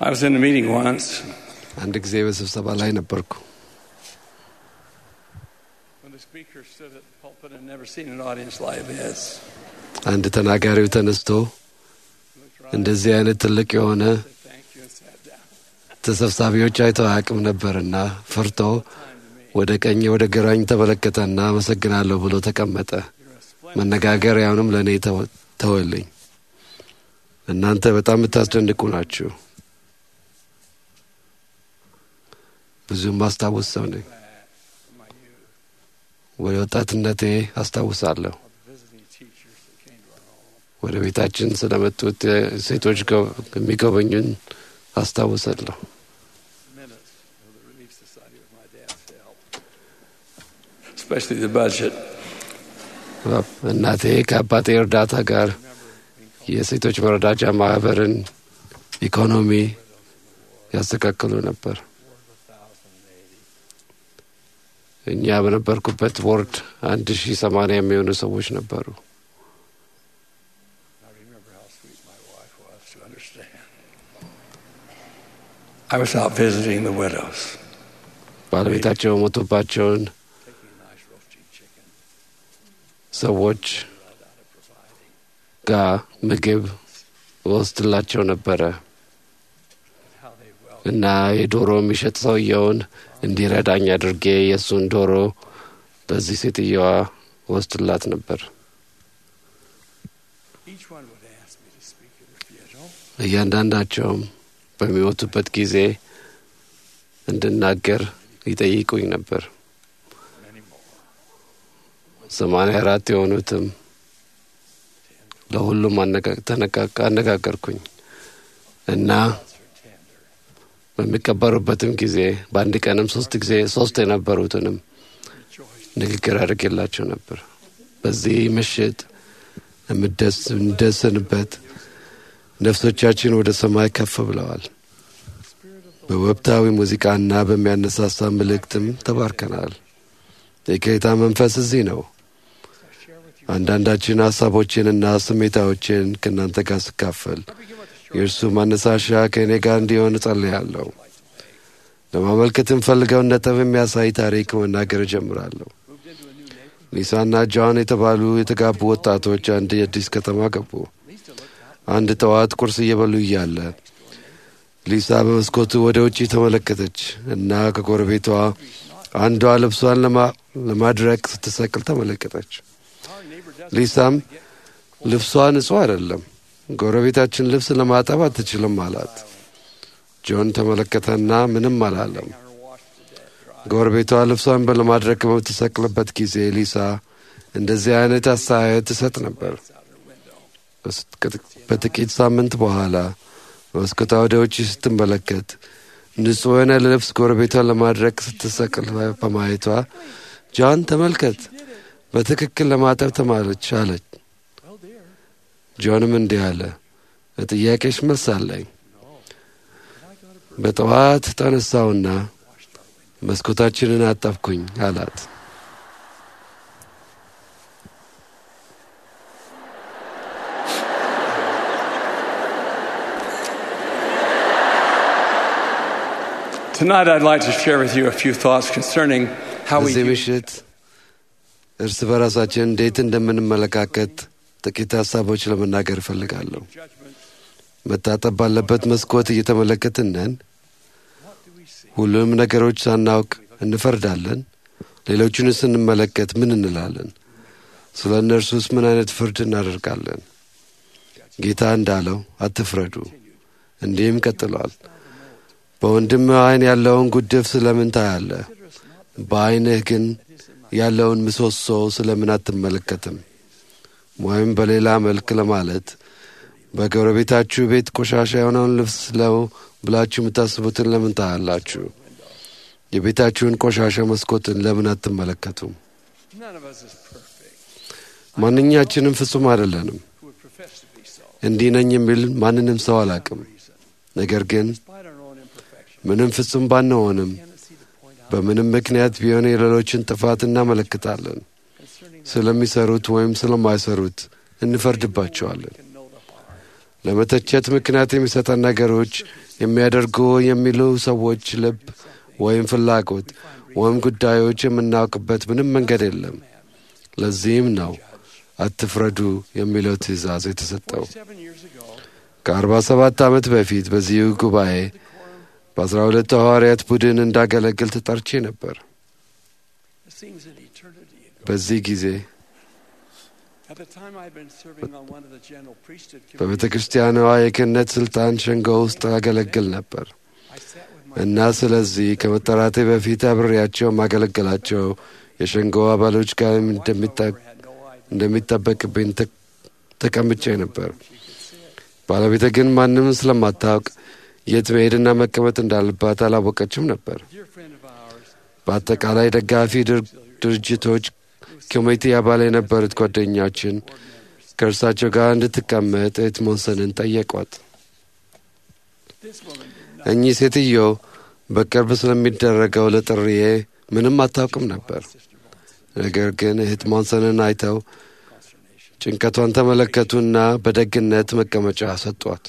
I was in a meeting once አንድ ጊዜ በስብሰባ ላይ ነበርኩ። when the speaker stood at the pulpit and never seen an audience like this. አንድ ተናጋሪው ተነስቶ እንደዚህ አይነት ትልቅ የሆነ Said thank you and sat down. ተሰብሳቢዎች አይተው አያውቅም ነበርና ፈርቶ ወደ ቀኝ ወደ ግራኝ ተመለከተና አመሰግናለሁ ብሎ ተቀመጠ። You're a splendid መነጋገሪያውንም ለእኔ ተወ- ተወልኝ። እናንተ በጣም የምታስደንቁ ናችሁ። ብዙም ማስታወስ ሰው ነኝ። from my youth ወደ ወጣትነቴ አስታውሳለሁ። of visiting teachers that came to our home. ወደ ቤታችን ስለመጡት እ፣ ሴቶች ገ- የሚጎበኙን አስታውሳለሁ። Minutes of the Relief Society with my dad's help. Especially the budget. እናቴ ከአባቴ እርዳታ ጋር የሴቶች መረዳጃ ማህበርን ኢኮኖሚ ያስተካክሉ ነበር። እኛ በነበርኩበት ቦርድ አንድ ሺህ ሰማንያ የሚሆኑ ሰዎች ነበሩ። I remember how sweet my wife was to understand. I was out visiting the widows, ባለቤታቸው ሞቶባቸውን taking a nice roasting chicken, ሰዎች ጋር ምግብ ወስድላቸው ነበረ how they well እና የዶሮ የሚሸጥ ሰውየውን እንዲረዳኝ አድርጌ የእሱን ዶሮ ለዚህ ሴትየዋ ወስድላት ነበር። each one would ask me to speak at her funeral. እያንዳንዳቸውም በሚሞቱበት ጊዜ እንድናገር ይጠይቁኝ ነበር። Many more. ሰማንያ አራት የሆኑትም ለሁሉም አነጋ- ተነቃቃ- አነጋገርኩኝ እና Thoughts are tender. በሚቀበሩበትም ጊዜ በአንድ ቀንም ሶስት ጊዜ ሶስት የነበሩትንም Rejoice. ንግግር አድርጌላቸው ነበር። በዚህ ምሽት የምደስ- የምንደሰንበት ነፍሶቻችን ወደ ሰማይ ከፍ ብለዋል። በወቅታዊ ሙዚቃና በሚያነሳሳ መልእክትም ተባርከናል። የጌታ መንፈስ እዚህ ነው። አንዳንዳችን ሀሳቦችንና ስሜታዎችን ከእናንተ ጋር ስካፈል የእርሱ ማነሳሻ ከእኔ ጋር እንዲሆን እጸልያለሁ። ለማመልከት የምፈልገውን ነጥብ የሚያሳይ ታሪክ መናገር እጀምራለሁ። ሊሳና ጆን የተባሉ የተጋቡ ወጣቶች አንድ የአዲስ ከተማ ገቡ። አንድ ጠዋት ቁርስ እየበሉ እያለ ሊሳ በመስኮቱ ወደ ውጪ ተመለከተች እና ከጎረቤቷ አንዷ ልብሷን ለማ- ለማድረቅ ስትሰቅል ተመለከተች። Our neighbor doesn't ሊሳም ልብሷ ንጹሕ አይደለም፣ ጎረቤታችን ልብስ ለማጠብ አትችልም አላት። ጆን ተመለከተና ምንም አላለም። have her washed to death. Dry. ጎረቤቷ ልብሷን በለማድረቅ በምትሰቅልበት ጊዜ ሊሳ እንደዚህ አይነት አስተያየት ትሰጥ ነበር። Out her window. በስ- በጥቂት ሳምንት በኋላ በመስኮቷ ወደ ውጭ ስትመለከት ንጹሕ የሆነ ልብስ ጎረቤቷን ለማድረቅ ስትሰቅል በማየቷ ጆን ተመልከት፣ በትክክል ለማጠብ ተማለች አለች። Well, dear, ጆንም እንዲህ አለ፣ ለጥያቄሽ መልስ አለኝ። I got a በጠዋት ተነሳውና መስኮታችንን አጠብኩኝ አላት። Tonight, I'd like to share with you a few thoughts concerning how we በዚህ use ምሽት እርስ በራሳችን እንዴት እንደምንመለካከት ጥቂት ሀሳቦች ለመናገር እፈልጋለሁ። judgment. መታጠብ ባለበት መስኮት እየተመለከትን ነን። What do we see? ሁሉንም ነገሮች ሳናውቅ እንፈርዳለን። ሌሎቹን ስንመለከት ምን እንላለን? ስለ እነርሱስ ምን አይነት ፍርድ እናደርጋለን? ጌታ እንዳለው አትፍረዱ። እንዲህም ቀጥሏል። በወንድም ዓይን ያለውን ጉድፍ ስለምን ታያለህ? በዓይንህ ግን ያለውን ምሰሶ ስለምን አትመለከትም? ወይም በሌላ መልክ ለማለት በጎረቤታችሁ ቤት ቆሻሻ የሆነውን ልብስ ለው ብላችሁ የምታስቡትን ለምን ታያላችሁ? የቤታችሁን ቆሻሻ መስኮትን ለምን አትመለከቱም? None of us is perfect. ማንኛችንም ፍጹም አይደለንም። Who would profess to be so? እንዲህ ነኝ የሚል ማንንም ሰው አላቅም። ነገር ግን Despite our own imperfection, ምንም ፍጹም ባንሆንም tendency to point out በምንም ምክንያት ቢሆን የሌሎችን ጥፋት እናመለክታለን። concerning ስለሚሰሩት ወይም ስለማይሰሩት እንፈርድባቸዋለን። can know the heart. ለመተቸት ምክንያት የሚሰጠን ነገሮች የሚያደርጉ የሚሉ ሰዎች ልብ ወይም ፍላጎት ወይም ጉዳዮች የምናውቅበት ምንም መንገድ የለም። ለዚህም ነው አትፍረዱ የሚለው ትእዛዝ የተሰጠው። ከአርባ ሰባት ዓመት በፊት በዚሁ ጉባኤ በአስራ ሁለት ሐዋርያት ቡድን እንዳገለግል ተጠርቼ ነበር። በዚህ ጊዜ በቤተ ክርስቲያኗ የክህነት ሥልጣን ሸንጎ ውስጥ አገለግል ነበር እና ስለዚህ ከመጠራቴ በፊት አብሬያቸው ማገለገላቸው የሸንጎ አባሎች ጋር እንደሚጠበቅብኝ ተቀምጬ ነበር። ባለቤቴ ግን ማንም ስለማታውቅ የት መሄድና መቀመጥ እንዳለባት አላወቀችም ነበር። በአጠቃላይ ደጋፊ ድርጅቶች ኮሚቴ አባል የነበሩት ጓደኛችን ከእርሳቸው ጋር እንድትቀመጥ ኤድሞንሰንን ጠየቋት። እኚህ ሴትዮ በቅርብ ስለሚደረገው ለጥሪዬ ምንም አታውቅም ነበር። ነገር ግን እህት ሞንሰንን አይተው ጭንቀቷን ተመለከቱና በደግነት መቀመጫ ሰጧት።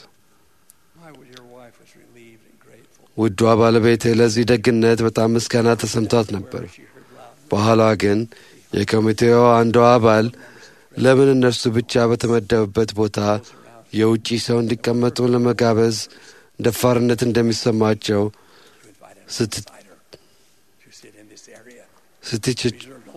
ውዷ ባለቤቴ ለዚህ ደግነት በጣም ምስጋና ተሰምቷት ነበር። በኋላ ግን የኮሚቴው አንዷ አባል ለምን እነርሱ ብቻ በተመደቡበት ቦታ የውጪ ሰው እንዲቀመጡ ለመጋበዝ ደፋርነት እንደሚሰማቸው ስትችች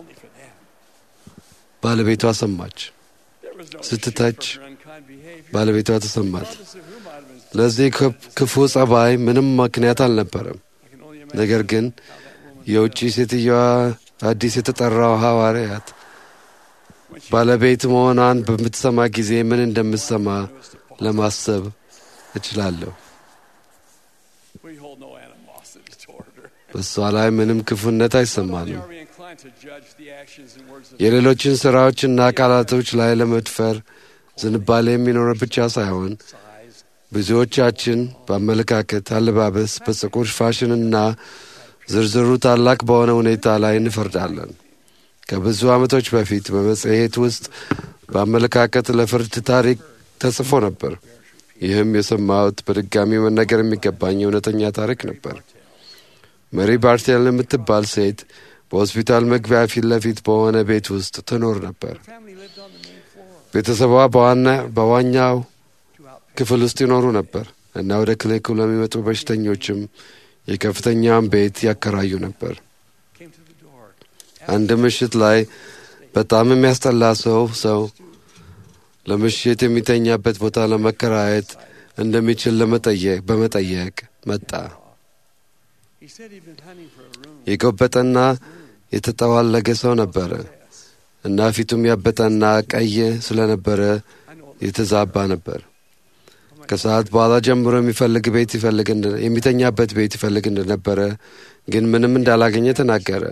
ባለቤቷ ሰማች። ስትተች ባለቤቷ ተሰማት። ለዚህ ክፉ ጸባይ ምንም ምክንያት አልነበረም። ነገር ግን የውጭ ሴትየዋ አዲስ የተጠራው ሐዋርያት ባለቤት መሆኗን በምትሰማ ጊዜ ምን እንደምትሰማ ለማሰብ እችላለሁ። በእሷ ላይ ምንም ክፉነት አይሰማንም። የሌሎችን ሥራዎችና ቃላቶች ላይ ለመድፈር ዝንባሌ የሚኖረ ብቻ ሳይሆን ብዙዎቻችን በአመለካከት፣ አለባበስ፣ በፀጉር ፋሽንና ዝርዝሩ ታላቅ በሆነ ሁኔታ ላይ እንፈርዳለን። ከብዙ ዓመቶች በፊት በመጽሔት ውስጥ በአመለካከት ለፍርድ ታሪክ ተጽፎ ነበር። ይህም የሰማሁት በድጋሚ መነገር የሚገባኝ እውነተኛ ታሪክ ነበር። መሪ ባርቴል የምትባል ሴት በሆስፒታል መግቢያ ፊት ለፊት በሆነ ቤት ውስጥ ትኖር ነበር። ቤተሰቧ በዋኛው ክፍል ውስጥ ይኖሩ ነበር እና ወደ ክሊኒኩ ለሚመጡ በሽተኞችም የከፍተኛውን ቤት ያከራዩ ነበር። አንድ ምሽት ላይ በጣም የሚያስጠላ ሰው ሰው ለምሽት የሚተኛበት ቦታ ለመከራየት እንደሚችል ለመጠየቅ በመጠየቅ መጣ። የጎበጠና የተጠዋለገ ሰው ነበረ እና ፊቱም ያበጠና ቀይ ስለነበረ የተዛባ ነበር። ከሰዓት በኋላ ጀምሮ የሚፈልግ ቤት ይፈልግ የሚተኛበት ቤት ይፈልግ እንደነበረ ግን ምንም እንዳላገኘ ተናገረ።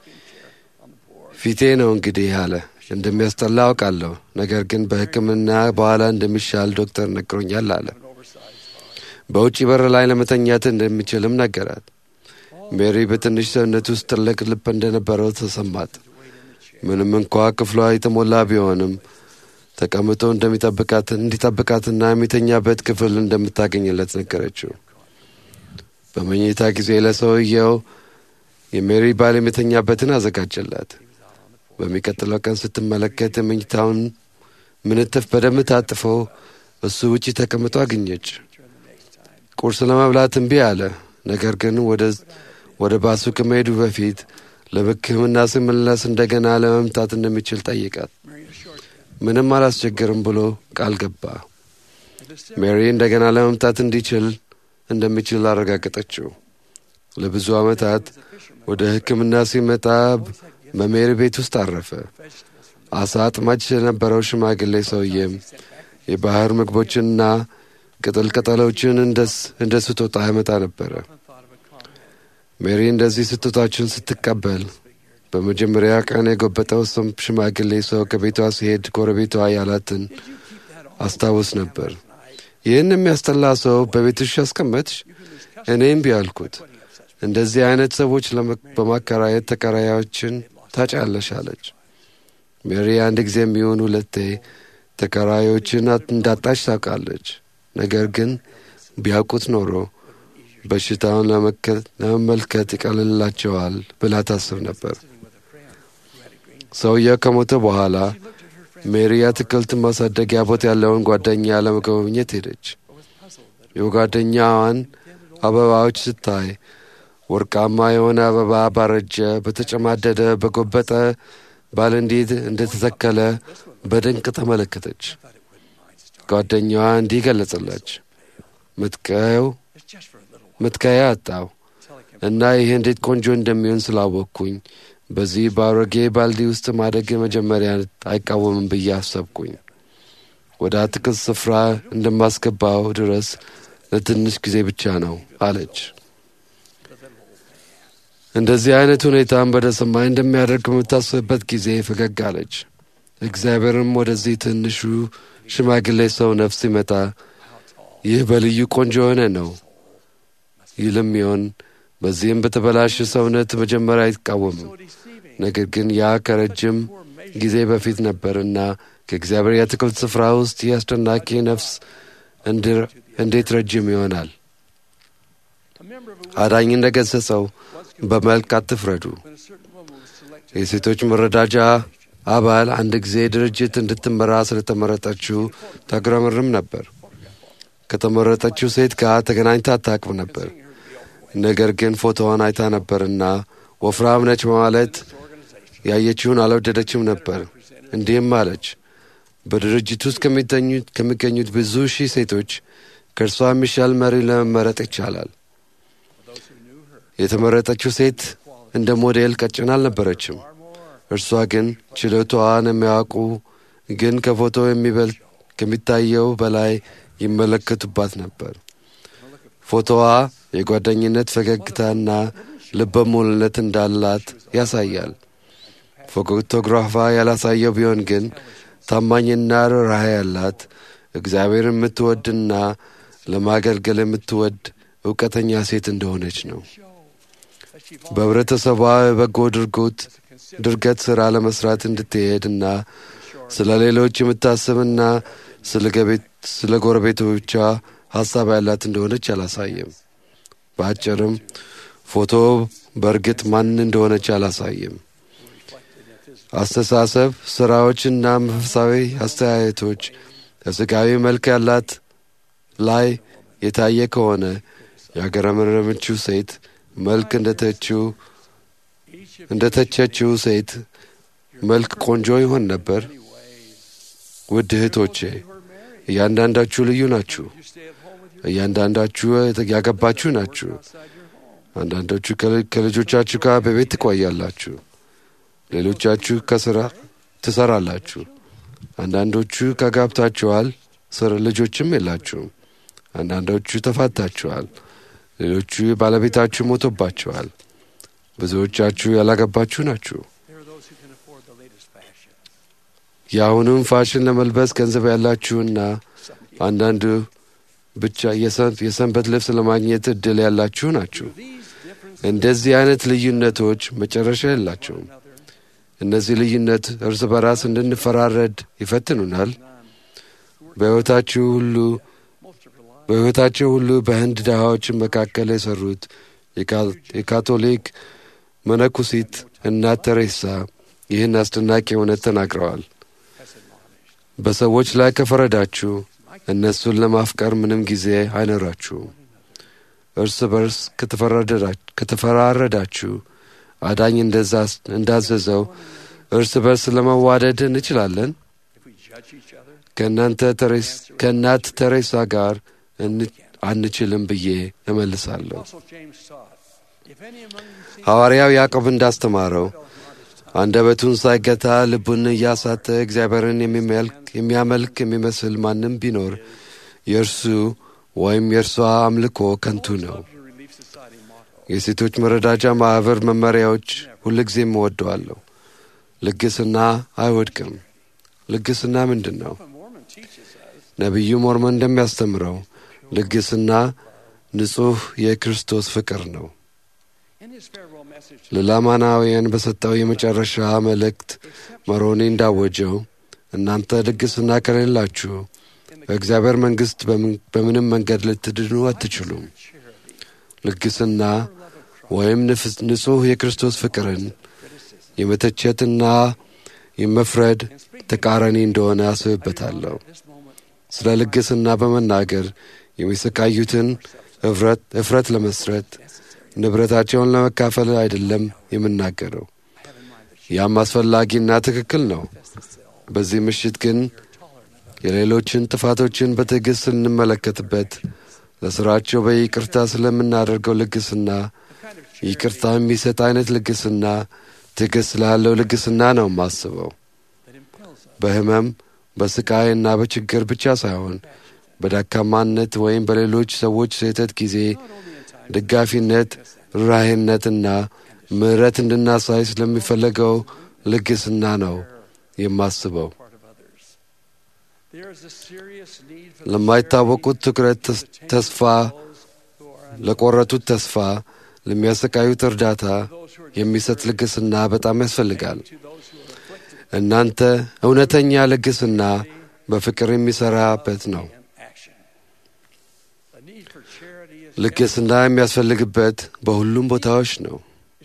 ፊቴ ነው እንግዲህ አለ። እንደሚያስጠላ አውቃለሁ፣ ነገር ግን በሕክምና በኋላ እንደሚሻል ዶክተር ነግሮኛል አለ። በውጭ በር ላይ ለመተኛት እንደሚችልም ነገራት። ሜሪ በትንሽ ሰውነት ውስጥ ትልቅ ልብ እንደነበረው ተሰማት። ምንም እንኳ ክፍሏ የተሞላ ቢሆንም ተቀምጦ እንደሚጠብቃት እንዲጠብቃትና የሚተኛበት ክፍል እንደምታገኝለት ነገረችው። በመኝታ ጊዜ ለሰውየው የሜሪ ባል የሚተኛበትን አዘጋጀላት። በሚቀጥለው ቀን ስትመለከት የመኝታውን ምንትፍ በደንብ ታጥፎ እሱ ውጪ ተቀምጦ አገኘች። ቁርስ ለመብላት እምቢ አለ። ነገር ግን ወደ ባሱ ከመሄዱ በፊት ለሕክምና ሲመለስ እንደገና ለመምጣት እንደሚችል ጠይቃት። ምንም አላስቸግርም ብሎ ቃል ገባ። ሜሪ እንደገና ለመምጣት እንዲችል እንደሚችል አረጋገጠችው። ለብዙ ዓመታት ወደ ሕክምና ሲመጣ በሜሪ ቤት ውስጥ አረፈ። አሳ አጥማጅ የነበረው ሽማግሌ ሰውዬም የባህር ምግቦችንና ቅጠል ቅጠሎችን እንደ ስጦታ ያመጣ ነበረ። ሜሪ እንደዚህ ስጦታችን ስትቀበል በመጀመሪያ ቀን የጎበጠው ሰው ሽማግሌ ሰው ከቤቷ ሲሄድ ጎረቤቷ ያላትን አስታውስ ነበር። ይህን የሚያስጠላ ሰው በቤትሽ ያስቀመጥሽ? እኔም ቢያልኩት እንደዚህ አይነት ሰዎች በማከራየት ተከራዮችን ታጫለሽ አለች። ሜሪ አንድ ጊዜ የሚሆን ሁለቴ ተከራዮችን እንዳጣች ታውቃለች። ነገር ግን ቢያውቁት ኖሮ በሽታውን ለመመልከት ይቀልላቸዋል ብላ ታስብ ነበር። ሰውየው ከሞተ በኋላ ሜሪ አትክልት ማሳደጊያ ቦታ ያለውን ጓደኛ ለመጎብኘት ሄደች። የጓደኛዋን አበባዎች ስታይ ወርቃማ የሆነ አበባ ባረጀ፣ በተጨማደደ፣ በጎበጠ ባል እንዴት እንደተተከለ በድንቅ ተመለከተች። ጓደኛዋ እንዲህ ገለጸላች። ምትቀየው ምትከያ አጣው እና ይህ እንዴት ቆንጆ እንደሚሆን ስላወቅኩኝ በዚህ በአሮጌ ባልዲ ውስጥ ማደግ መጀመሪያ አይቃወምም ብዬ አሰብኩኝ። ወደ አትክልት ስፍራ እንደማስገባው ድረስ ለትንሽ ጊዜ ብቻ ነው አለች። እንደዚህ አይነት ሁኔታም ወደ ሰማይ እንደሚያደርግ በምታስብበት ጊዜ ፈገግ አለች። እግዚአብሔርም ወደዚህ ትንሹ ሽማግሌ ሰው ነፍስ ሲመጣ ይህ በልዩ ቆንጆ የሆነ ነው ይልም ይሆን። በዚህም በተበላሸ ሰውነት መጀመሪያ አይቃወምም። ነገር ግን ያ ከረጅም ጊዜ በፊት ነበርና ከእግዚአብሔር የአትክልት ስፍራ ውስጥ ይህ አስደናቂ ነፍስ እንዴት ረጅም ይሆናል? አዳኝ እንደ ገሰጸው በመልክ አትፍረዱ። የሴቶች መረዳጃ አባል አንድ ጊዜ ድርጅት እንድትመራ ስለተመረጠችው ታጉረመርም ነበር። ከተመረጠችው ሴት ጋር ተገናኝታ አታውቅም ነበር። ነገር ግን ፎቶዋን አይታ ነበርና ወፍራም ነች በማለት ያየችውን አልወደደችም ነበር። እንዲህም አለች፣ በድርጅት ውስጥ ከሚገኙት ብዙ ሺህ ሴቶች ከእርሷ የሚሻል መሪ ለመመረጥ ይቻላል። የተመረጠችው ሴት እንደ ሞዴል ቀጭን አልነበረችም። እርሷ ግን ችሎታዋን የሚያውቁ ግን ከፎቶ የሚበልጥ ከሚታየው በላይ ይመለከቱባት ነበር። ፎቶዋ የጓደኝነት ፈገግታና ልበ ሙሉነት እንዳላት ያሳያል። ፎቶግራፏ ያላሳየው ቢሆን ግን ታማኝና ርኅራኄ ያላት እግዚአብሔር የምትወድና ለማገልገል የምትወድ እውቀተኛ ሴት እንደሆነች ነው። በህብረተሰቧ የበጎ ድርጎት ድርገት ሥራ ለመስራት እንድትሄድና ስለ ሌሎች የምታስብና ስለ ጎረቤቶቿ ሐሳብ ያላት እንደሆነች አላሳየም። በአጭርም ፎቶ በእርግጥ ማን እንደሆነች አላሳየም። አስተሳሰብ፣ ሥራዎችና መንፈሳዊ አስተያየቶች ከሥጋዊ መልክ ያላት ላይ የታየ ከሆነ ያገረመረመችው ሴት መልክ እንደ ተቸችው ሴት መልክ ቆንጆ ይሆን ነበር። ውድ እህቶቼ እያንዳንዳችሁ ልዩ ናችሁ። እያንዳንዳችሁ ያገባችሁ ናችሁ። አንዳንዶቹ ከልጆቻችሁ ጋር በቤት ትቆያላችሁ። ሌሎቻችሁ ከስራ ትሰራላችሁ። አንዳንዶቹ ከጋብታችኋል፣ ልጆችም የላችሁም። አንዳንዶቹ ተፋታችኋል። ሌሎቹ ባለቤታችሁ ሞቶባችኋል። ብዙዎቻችሁ ያላገባችሁ ናችሁ። የአሁኑም ፋሽን ለመልበስ ገንዘብ ያላችሁና አንዳንዱ ብቻ የሰንበት ልብስ ለማግኘት እድል ያላችሁ ናችሁ። እንደዚህ አይነት ልዩነቶች መጨረሻ የላቸውም። እነዚህ ልዩነት እርስ በራስ እንድንፈራረድ ይፈትኑናል። በሕይወታችሁ ሁሉ በሕይወታቸው ሁሉ በህንድ ድሃዎች መካከል የሰሩት የካቶሊክ መነኩሲት እናት ተሬሳ ይህን አስደናቂ እውነት ተናግረዋል። በሰዎች ላይ ከፈረዳችሁ እነሱን ለማፍቀር ምንም ጊዜ አይኖራችሁም። እርስ በርስ ከተፈራረዳችሁ አዳኝ እንዳዘዘው እርስ በርስ ለመዋደድ እንችላለን። ከእናት ተሬሳ ጋር አንችልም ብዬ እመልሳለሁ። ሐዋርያው ያዕቆብ እንዳስተማረው አንደበቱን ሳይገታ ልቡን እያሳተ እግዚአብሔርን የሚያመልክ የሚመስል ማንም ቢኖር የእርሱ ወይም የእርሷ አምልኮ ከንቱ ነው። የሴቶች መረዳጃ ማኅበር መመሪያዎች ሁልጊዜም እወደዋለሁ። ልግስና አይወድቅም። ልግስና ምንድን ነው? ነቢዩ ሞርሞን እንደሚያስተምረው ልግስና ንጹሕ የክርስቶስ ፍቅር ነው። ለላማናውያን በሰጠው የመጨረሻ መልእክት መሮኒ እንዳወጀው እናንተ ልግስና ከሌላችሁ በእግዚአብሔር መንግሥት በምንም መንገድ ልትድኑ አትችሉም። ልግስና ወይም ንጹሕ የክርስቶስ ፍቅርን የመተቸትና የመፍረድ ተቃራኒ እንደሆነ አስብበታለሁ። ስለ ልግስና በመናገር የሚሰቃዩትን እፍረት ለመስረት ንብረታቸውን ለመካፈል አይደለም የምናገረው። ያም አስፈላጊና ትክክል ነው። በዚህ ምሽት ግን የሌሎችን ጥፋቶችን በትዕግሥት ስንመለከትበት ለሥራቸው በይቅርታ ስለምናደርገው ልግስና ይቅርታ የሚሰጥ አይነት ልግስና ትዕግሥት ስላለው ልግስና ነው የማስበው። በሕመም በስቃይና በችግር ብቻ ሳይሆን በደካማነት ወይም በሌሎች ሰዎች ስህተት ጊዜ ደጋፊነት፣ ርኅራኄነትና ምሕረት እንድናሳይ ስለሚፈለገው ልግስና ነው የማስበው። ለማይታወቁት ትኩረት፣ ተስፋ ለቆረጡት ተስፋ፣ ለሚያሰቃዩት እርዳታ የሚሰጥ ልግስና በጣም ያስፈልጋል። እናንተ እውነተኛ ልግስና በፍቅር የሚሠራበት ነው። ልግስና የሚያስፈልግበት በሁሉም ቦታዎች ነው።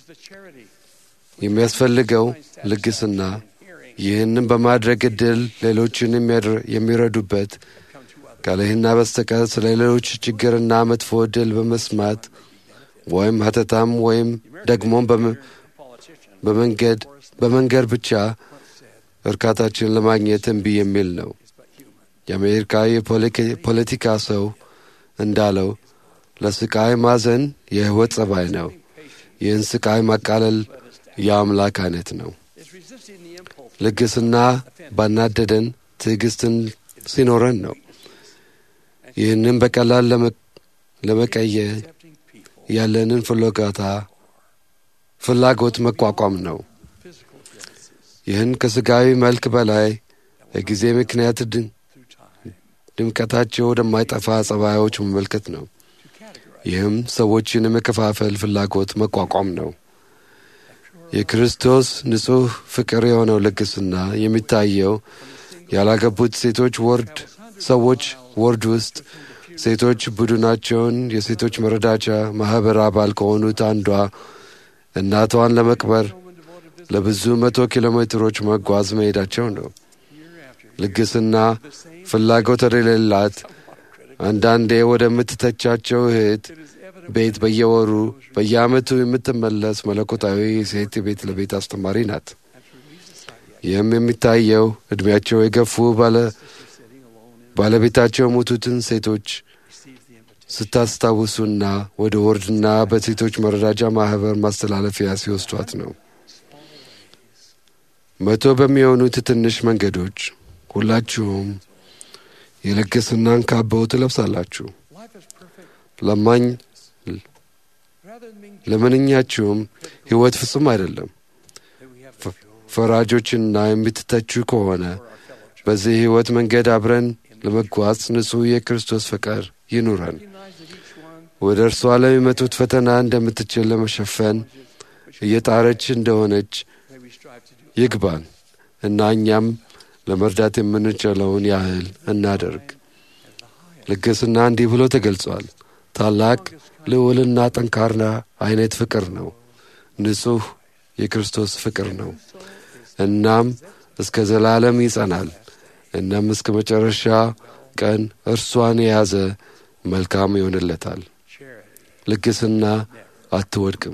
የሚያስፈልገው ልግስና ይህንም በማድረግ ዕድል ሌሎችን የሚረዱበት ካለህና በስተቀር ስለ ሌሎች ችግርና መጥፎ ዕድል በመስማት ወይም ሀተታም ወይም ደግሞም በመንገድ በመንገድ ብቻ እርካታችን ለማግኘት እምቢ የሚል ነው። የአሜሪካ የፖለቲካ ሰው እንዳለው ለስቃይ ማዘን የሕይወት ጸባይ ነው። ይህን ስቃይ ማቃለል የአምላክ አይነት ነው። ልግስና ባናደደን ትዕግስትን ሲኖረን ነው። ይህንም በቀላል ለመቀየር ያለንን ፍላጎታ ፍላጎት መቋቋም ነው። ይህን ከሥጋዊ መልክ በላይ የጊዜ ምክንያት ድምቀታቸው ወደማይጠፋ ጸባዮች መመልከት ነው። ይህም ሰዎችን የመከፋፈል ፍላጎት መቋቋም ነው። የክርስቶስ ንጹሕ ፍቅር የሆነው ልግስና የሚታየው ያላገቡት ሴቶች ወርድ ሰዎች ወርድ ውስጥ ሴቶች ቡድናቸውን የሴቶች መረዳቻ ማኅበር አባል ከሆኑት አንዷ እናቷን ለመቅበር ለብዙ መቶ ኪሎ ሜትሮች መጓዝ መሄዳቸው ነው። ልግስና ፍላጎት የሌላት አንዳንዴ ወደምትተቻቸው እህት ቤት በየወሩ በየዓመቱ የምትመለስ መለኮታዊ ሴት ቤት ለቤት አስተማሪ ናት። ይህም የሚታየው ዕድሜያቸው የገፉ ባለቤታቸው የሞቱትን ሴቶች ስታስታውሱና ወደ ወርድና በሴቶች መረዳጃ ማኅበር ማስተላለፊያ ሲወስዷት ነው። መቶ በሚሆኑት ትንሽ መንገዶች ሁላችሁም የልግስናን ካባው ትለብሳላችሁ። ለማኝ ለምንኛችሁም ሕይወት ፍጹም አይደለም። ፈራጆችና የምትተቹ ከሆነ በዚህ ሕይወት መንገድ አብረን ለመጓዝ ንጹሕ የክርስቶስ ፍቅር ይኑረን። ወደ እርሷ ለሚመጡት ፈተና እንደምትችል ለመሸፈን እየጣረች እንደሆነች ይግባን እና እኛም ለመርዳት የምንችለውን ያህል እናደርግ። ልግስና እንዲህ ብሎ ተገልጿል። ታላቅ ልዑልና ጠንካራ አይነት ፍቅር ነው። ንጹሕ የክርስቶስ ፍቅር ነው። እናም እስከ ዘላለም ይጸናል። እናም እስከ መጨረሻ ቀን እርሷን የያዘ መልካም ይሆንለታል። ልግስና አትወድቅም።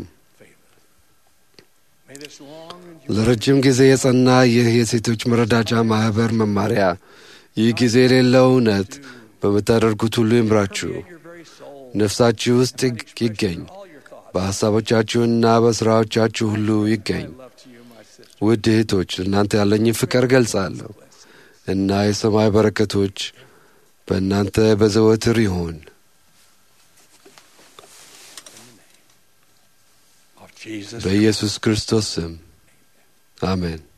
ለረጅም ጊዜ የጸና ይህ የሴቶች መረዳጃ ማኅበር መማሪያ ይህ ጊዜ የሌለው እውነት በምታደርጉት ሁሉ ይምራችሁ፣ ነፍሳችሁ ውስጥ ይገኝ፣ በሐሳቦቻችሁና በሥራዎቻችሁ ሁሉ ይገኝ። ውድ እህቶች እናንተ ያለኝን ፍቅር ገልጻለሁ እና የሰማይ በረከቶች በእናንተ በዘወትር ይሁን። በኢየሱስ ክርስቶስ ስም አሜን።